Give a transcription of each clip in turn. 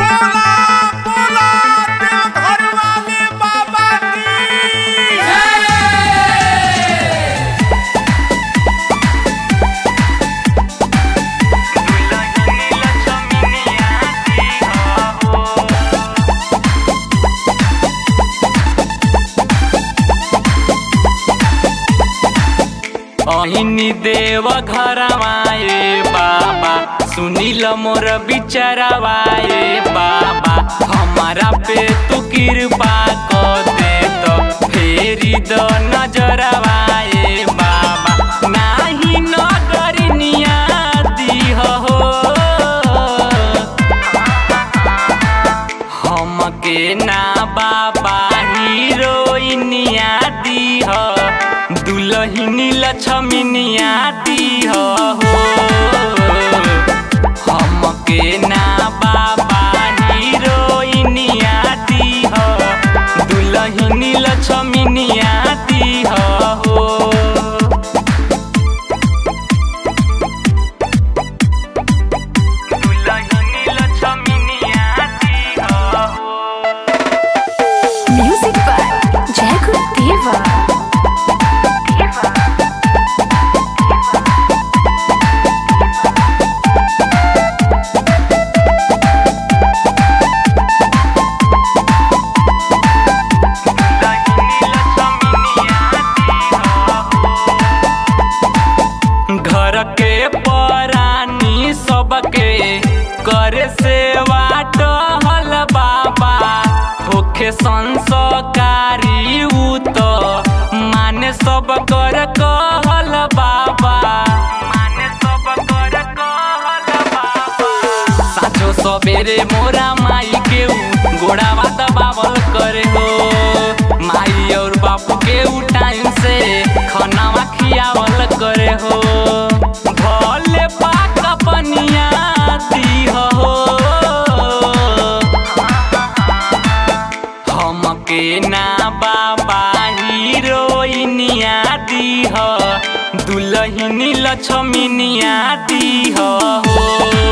बोला बोला देवघर वाले बाबा की अहिनी देव घरवाए बाबा सुनील मोर बिचरवाए बाबा हमारा पे तू कृपा कर दे तो फेरी द नजरवाए बाबा नाही नगरिनिया दीह हो हमके ना बाबा हीरोइनिया दीह दुलहिनी लक्ष्मीनिया दीह हो हमके ना बाबा हीरोइनिया दीह दुलहिनी लक्ष्मीनिया दीह हो दुलहिनी लक्ष्मीनिया दीह हो Music by Jacob Deva. घर के परानी सबके करे सेवा टहल बाबा होखे संस्कारी उ तो माने सब कर कहल बाबा माने सब कर कहल बाबा साँझो सबेरे मोरा माई के उ गोड़ावा दबावल करे हो माई और बापू के उ टाइम से खानावा खियावल करे हो भले पाक पनिया दीह हो हमके ना बाबा हीरोइनिया दीह दुलहिनी लक्ष्मीनिया दीह हो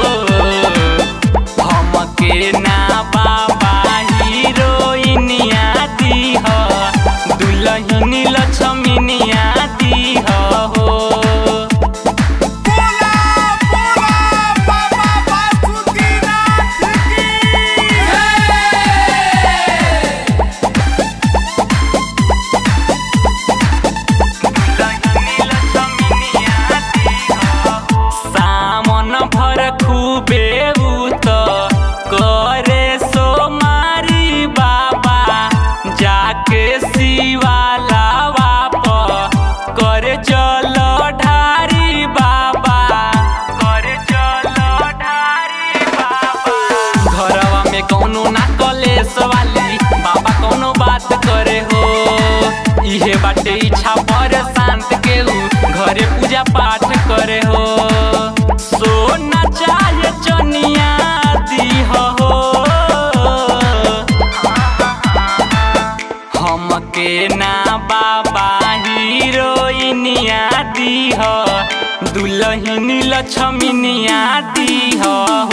हमके ना बाबा हीरोइनिया दीह दुलहिनी लक्ष्मीनिया दीह हो बोला बोला बाबा बासुकीनाथ की सामन भर खूबे उत करे सोमारी बाबा जाके शिवाला बाप करे जल ढारी बाबा करे जल ढारी बाबा घरवा में कौनो ना कलेस वाली बाबा कौनो बात करे हो इहे बाटे इच्छा पर शांत के उ घरे पूजा पाठ करे हो सोना चाहे चनिया दीह हो हमके ना बाबा हीरोइनिया दीह दुलहिनी लक्ष्मीनिया दीह